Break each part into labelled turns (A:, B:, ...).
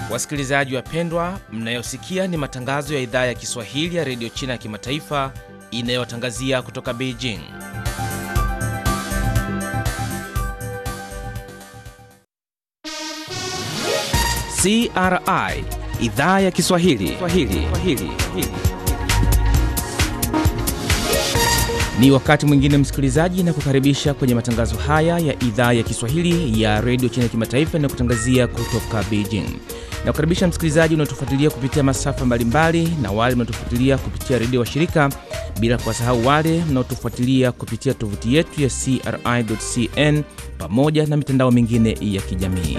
A: Wasikilizaji wapendwa, mnayosikia ni matangazo ya idhaa ya Kiswahili ya redio China ya kimataifa inayotangazia kutoka Beijing. CRI idhaa ya Kiswahili Swahili. Swahili. Ni wakati mwingine msikilizaji, na kukaribisha kwenye matangazo haya ya idhaa ya Kiswahili ya redio China ya kimataifa inayokutangazia kutoka Beijing. Na kukaribisha msikilizaji unaotufuatilia kupitia masafa mbalimbali na wale mnaotufuatilia kupitia redio wa shirika, bila kuwasahau wale mnaotufuatilia kupitia tovuti yetu ya CRI.cn pamoja na mitandao mingine ya kijamii.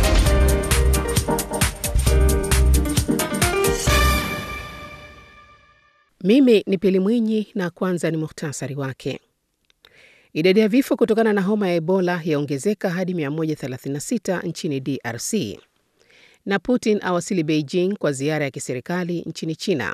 B: Mimi ni Pili Mwinyi na kwanza ni muhtasari wake. Idadi ya vifo kutokana na homa ya Ebola yaongezeka hadi 136 nchini DRC. Na Putin awasili Beijing kwa ziara ya kiserikali nchini China.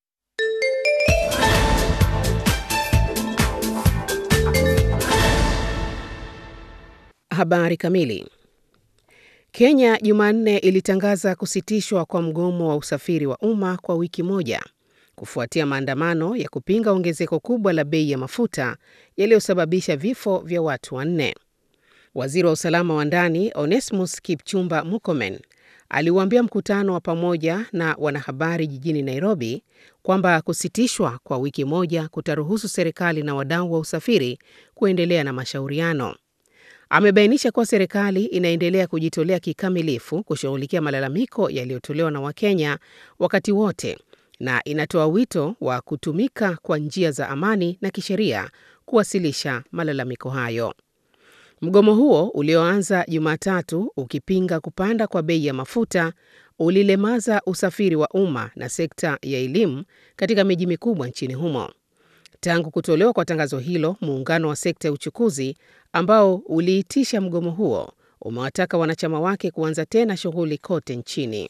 B: Habari kamili. Kenya Jumanne ilitangaza kusitishwa kwa mgomo wa usafiri wa umma kwa wiki moja kufuatia maandamano ya kupinga ongezeko kubwa la bei ya mafuta yaliyosababisha vifo vya watu wanne. Waziri wa usalama wa ndani Onesmus Kipchumba Murkomen aliuambia mkutano wa pamoja na wanahabari jijini Nairobi kwamba kusitishwa kwa wiki moja kutaruhusu serikali na wadau wa usafiri kuendelea na mashauriano. Amebainisha kuwa serikali inaendelea kujitolea kikamilifu kushughulikia malalamiko yaliyotolewa na Wakenya wakati wote na inatoa wito wa kutumika kwa njia za amani na kisheria kuwasilisha malalamiko hayo. Mgomo huo ulioanza Jumatatu ukipinga kupanda kwa bei ya mafuta ulilemaza usafiri wa umma na sekta ya elimu katika miji mikubwa nchini humo. Tangu kutolewa kwa tangazo hilo, muungano wa sekta ya uchukuzi ambao uliitisha mgomo huo umewataka wanachama wake kuanza tena shughuli kote nchini.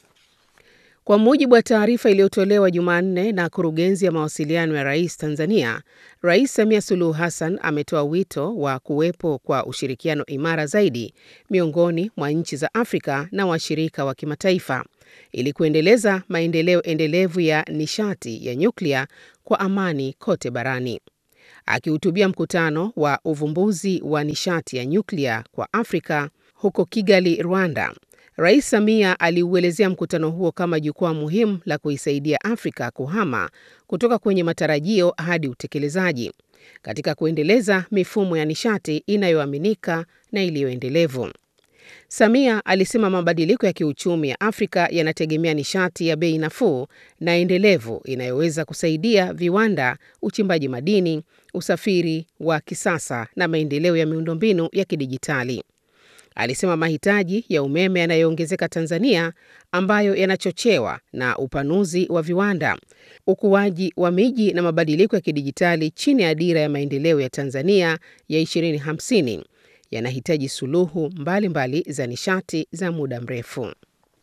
B: Kwa mujibu wa taarifa iliyotolewa Jumanne na kurugenzi ya mawasiliano ya rais Tanzania, Rais Samia Suluhu Hassan ametoa wito wa kuwepo kwa ushirikiano imara zaidi miongoni mwa nchi za Afrika na washirika wa kimataifa ili kuendeleza maendeleo endelevu ya nishati ya nyuklia kwa amani kote barani. Akihutubia mkutano wa uvumbuzi wa nishati ya nyuklia kwa Afrika huko Kigali, Rwanda, Rais Samia aliuelezea mkutano huo kama jukwaa muhimu la kuisaidia Afrika kuhama kutoka kwenye matarajio hadi utekelezaji katika kuendeleza mifumo ya nishati inayoaminika na iliyoendelevu. Samia alisema mabadiliko ya kiuchumi ya Afrika yanategemea nishati ya bei nafuu na endelevu inayoweza kusaidia viwanda, uchimbaji madini, usafiri wa kisasa na maendeleo ya miundombinu ya kidijitali. Alisema mahitaji ya umeme yanayoongezeka Tanzania ambayo yanachochewa na upanuzi wa viwanda, ukuaji wa miji na mabadiliko ya kidijitali chini ya dira ya maendeleo ya Tanzania ya 2050 yanahitaji suluhu mbalimbali mbali za nishati za muda mrefu.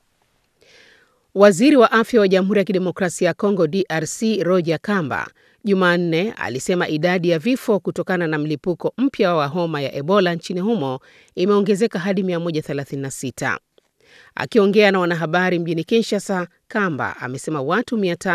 B: Waziri wa afya wa Jamhuri ya Kidemokrasia ya Kongo DRC Roger Kamba Jumanne alisema idadi ya vifo kutokana na mlipuko mpya wa homa ya Ebola nchini humo imeongezeka hadi 136. Akiongea na wanahabari mjini Kinshasa, Kamba amesema watu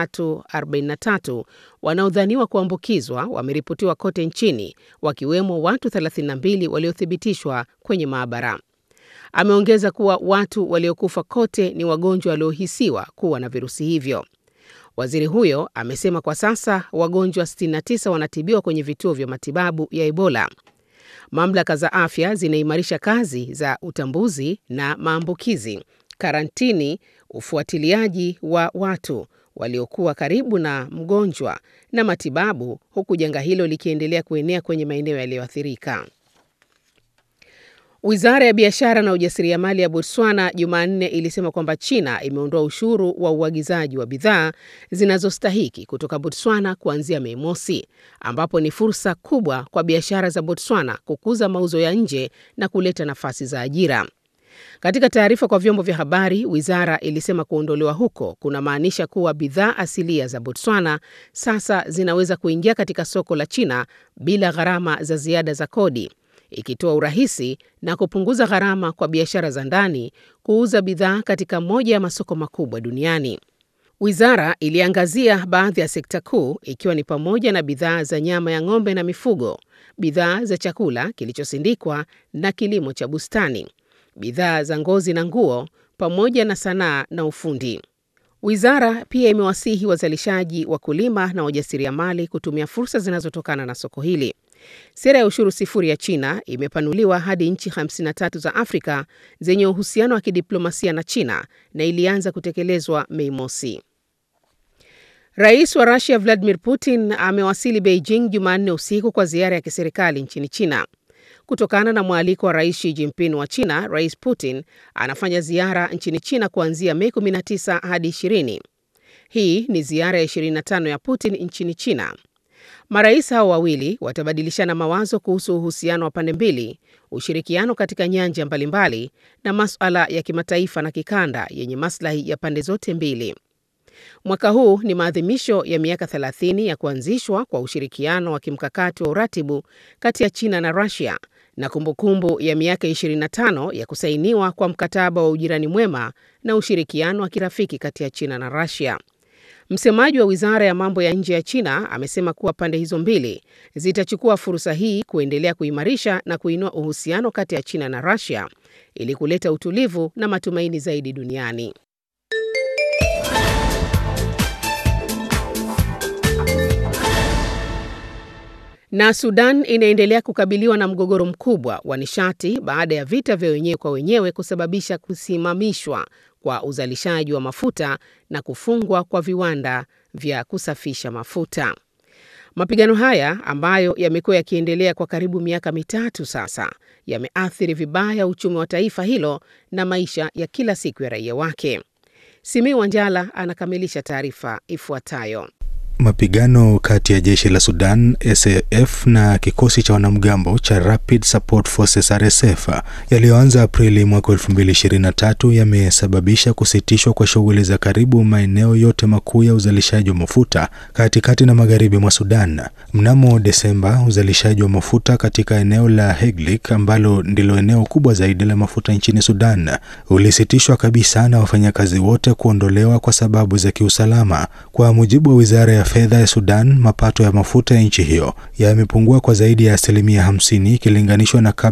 B: 343 wanaodhaniwa kuambukizwa wameripotiwa kote nchini, wakiwemo watu 32 waliothibitishwa kwenye maabara. Ameongeza kuwa watu waliokufa kote ni wagonjwa waliohisiwa kuwa na virusi hivyo. Waziri huyo amesema kwa sasa wagonjwa 69 wanatibiwa kwenye vituo vya matibabu ya Ebola. Mamlaka za afya zinaimarisha kazi za utambuzi na maambukizi, karantini, ufuatiliaji wa watu waliokuwa karibu na mgonjwa na matibabu, huku janga hilo likiendelea kuenea kwenye maeneo yaliyoathirika. Wizara ya biashara na ujasiriamali ya Botswana Jumanne ilisema kwamba China imeondoa ushuru wa uagizaji wa bidhaa zinazostahiki kutoka Botswana kuanzia Mei Mosi, ambapo ni fursa kubwa kwa biashara za Botswana kukuza mauzo ya nje na kuleta nafasi za ajira. Katika taarifa kwa vyombo vya habari, wizara ilisema kuondolewa huko kunamaanisha kuwa bidhaa asilia za Botswana sasa zinaweza kuingia katika soko la China bila gharama za ziada za kodi ikitoa urahisi na kupunguza gharama kwa biashara za ndani kuuza bidhaa katika moja ya masoko makubwa duniani. Wizara iliangazia baadhi ya sekta kuu ikiwa ni pamoja na bidhaa za nyama ya ng'ombe na mifugo, bidhaa za chakula kilichosindikwa na kilimo cha bustani, bidhaa za ngozi na nguo, pamoja na sanaa na ufundi. Wizara pia imewasihi wazalishaji, wakulima na wajasiriamali kutumia fursa zinazotokana na soko hili. Sera ya ushuru sifuri ya China imepanuliwa hadi nchi 53 za Afrika zenye uhusiano wa kidiplomasia na China na ilianza kutekelezwa Mei Mosi. Rais wa Rusia Vladimir Putin amewasili Beijing Jumanne usiku kwa ziara ya kiserikali nchini China. Kutokana na mwaliko wa Rais Xi Jinping wa China, Rais Putin anafanya ziara nchini China kuanzia Mei 19 hadi 20. Hii ni ziara ya 25 ya Putin nchini China. Marais hao wawili watabadilishana mawazo kuhusu uhusiano wa pande mbili, ushirikiano katika nyanja mbalimbali na masuala ya kimataifa na kikanda yenye maslahi ya pande zote mbili. Mwaka huu ni maadhimisho ya miaka 30 ya kuanzishwa kwa ushirikiano wa kimkakati wa uratibu kati ya China na Russia na kumbukumbu ya miaka 25 ya kusainiwa kwa mkataba wa ujirani mwema na ushirikiano wa kirafiki kati ya China na Russia. Msemaji wa Wizara ya Mambo ya Nje ya China amesema kuwa pande hizo mbili zitachukua fursa hii kuendelea kuimarisha na kuinua uhusiano kati ya China na Russia ili kuleta utulivu na matumaini zaidi duniani. Na Sudan inaendelea kukabiliwa na mgogoro mkubwa wa nishati baada ya vita vya wenyewe kwa wenyewe kusababisha kusimamishwa kwa uzalishaji wa mafuta na kufungwa kwa viwanda vya kusafisha mafuta. Mapigano haya ambayo yamekuwa yakiendelea kwa karibu miaka mitatu sasa yameathiri vibaya uchumi wa taifa hilo na maisha ya kila siku ya raia wake. Simiu Wanjala anakamilisha taarifa ifuatayo.
C: Mapigano kati ya jeshi la Sudan SAF na kikosi cha wanamgambo cha Rapid Support Forces RSF yaliyoanza Aprili mwaka 2023 yamesababisha kusitishwa kwa shughuli za karibu maeneo yote makuu ya uzalishaji wa mafuta katikati na magharibi mwa Sudan. Mnamo Desemba, uzalishaji wa mafuta katika eneo la Heglik ambalo ndilo eneo kubwa zaidi la mafuta nchini Sudan ulisitishwa kabisa na wafanyakazi wote kuondolewa kwa sababu za kiusalama. Kwa mujibu wa wizara ya fedha ya Sudan, mapato ya mafuta ya nchi hiyo yamepungua kwa zaidi ya asilimia 50 ikilinganishwa na kabla